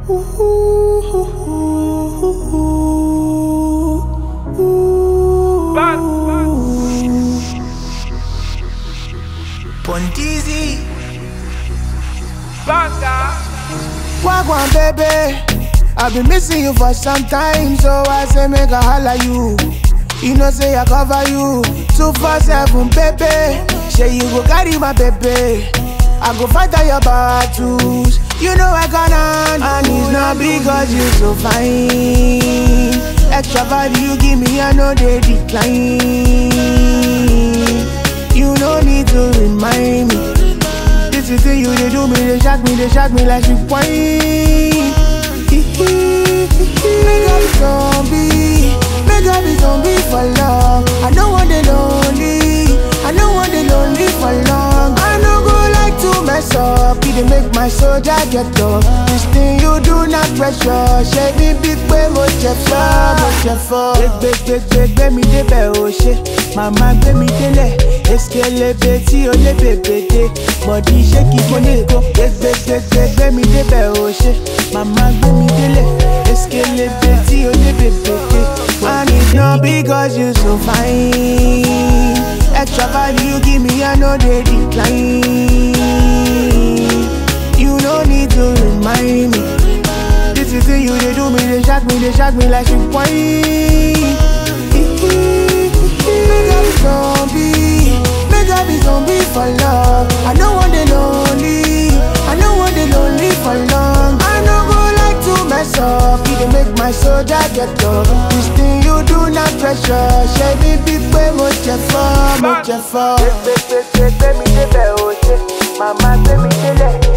Pontizi. Wagwan baby, I've been missing you for some time, so I say make a holla you. You know say I cover you, two four seven baby. Say you go carry my baby, I go fight all your battles. You know I gonna, and it's not because you so fine. Extra value you give me, I know they decline. You no need to remind me. This is the you they do me, they shock me, they shock me like she whine. Make up zombie, make up be zombie for long. I don't want the lonely, I don't want the lonely for long. I no go like to mess up, it dey make my soldier get up. This thing you do not pressure, ṣe mi bí pé mo jẹ fọ́, mo jẹ fọ́. Gbẹgbẹgbẹ gbẹ mi débẹ̀ o ṣe, màmá gbé mi délẹ̀. Eskelebe tí o lé bèbè dé, bọ̀dí ṣé kí mo lè kó. Gbẹgbẹgbẹ gbẹ mi débẹ̀ o ṣe, màmá gbé mi délẹ̀. Eskelebe tí o lé bèbè dé. And it's not because you so fine. Extra value you give me, I know they decline. You no need to remind me. This is the you they do me, they shock me, they shock me like she whine. Make up be zombie, make up be zombie for love. I don't want the lonely, I don't want the lonely for long. I no go like to mess up, it dey make my soldier get up. This thing you do not pressure, ṣe mi bí pé mo jẹ fọ́, mo jẹ fọ́. Gbẹgbẹgbẹ gbẹ mi débẹ̀ o ṣe, màmá gbé mi délẹ̀.